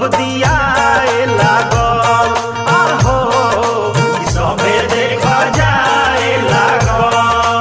दियाए लागल आहो कि सबे देख जाए लागल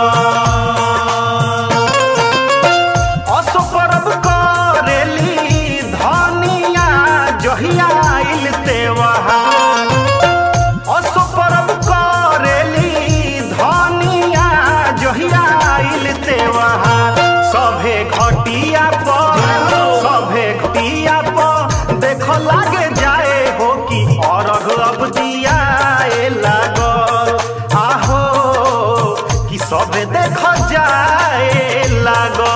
असो परब करेली धनिया जहिया आइल तेवहार असो परब करेली धनिया जहिया आइल तेवहार सभे घटिया पर सभे घटिया पर देख लागे जाए हो कि अरघ अब दियाए लागल आहो कि सभे देख जाए लागल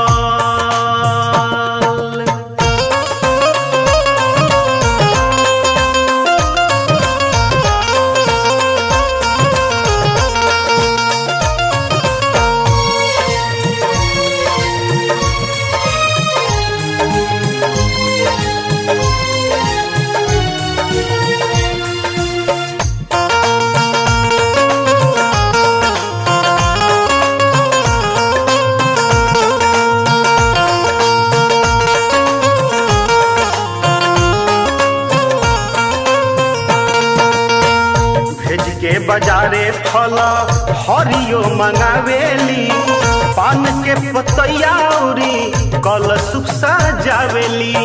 भेज के बाजारे फल हरियो मंगावेली पान के पतैया उरी कल सुख सजावेली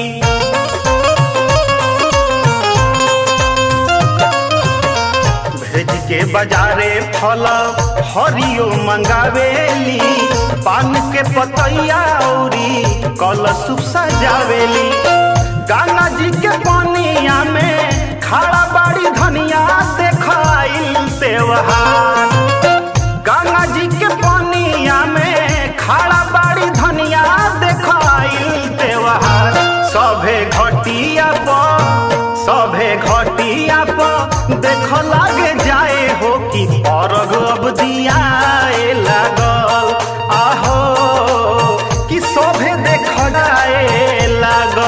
भेज के बाजारे फल हरियो मंगावेली पान के पतैया उरी कल सुख सजावेली गंगा जी के पानिया में खड़ा बाड़ी धनिया देखाइल तेवहार गंगा जी के पानिया में खड़ा बाड़ी धनिया देखाइल तेवहार सभे घटिया पर सभे घटिया पर देख लागे जाए हो कि अरग अब दियाए लागल आहो कि सभे देख जाए लागल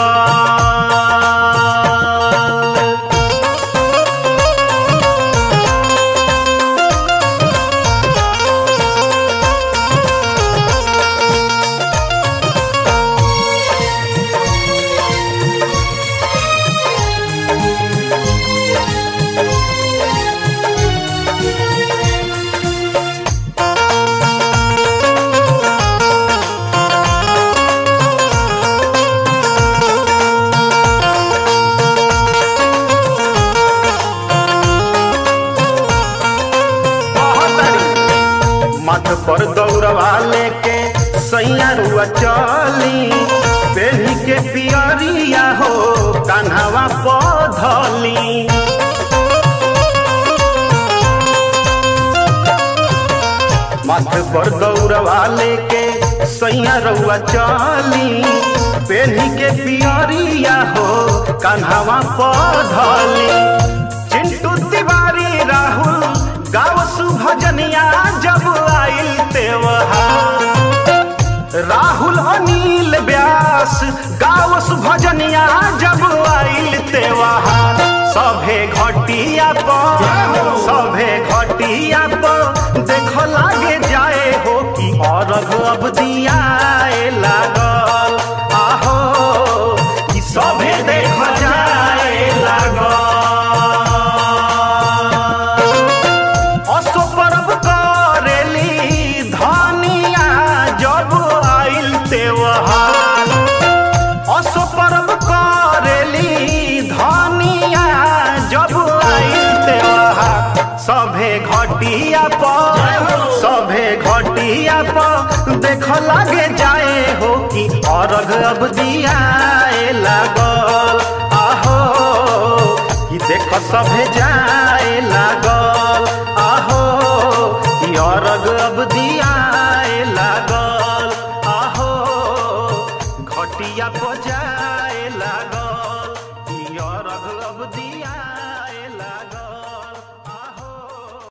मठ पर दौड़वा लेके सैया रुआ चली पेढ़ी के पियरिया हो कान्हवा पधली मठ पर दौड़वा लेके सैया रुआ चली पेढ़ी के पियरिया हो कान्हवा पधली चिंटू तिवारी राहुल गाँव सुभजनिया जब आइल तेवहार राहुल अनिल व्यास गाँव सुभजनिया जब आइल तेवहार सभे घटिया पर सभे घटिया पर देख लागे जाए हो कि अरघ अब दियाए लागल आहो कि सभे देख जाए लागल असो परब करेली धनिया जब आइल तेवहार असो परब करेली धनिया जब आइल तेवहार सभे घटिया पर सभे घटिया पर देख लागे जाए हो कि अरघ अब दियाए लागल आहो कि देख सभे जाए लागल आहो कि अरग अब दियाए लागल आहो घटिया बजाए लागल कि अरग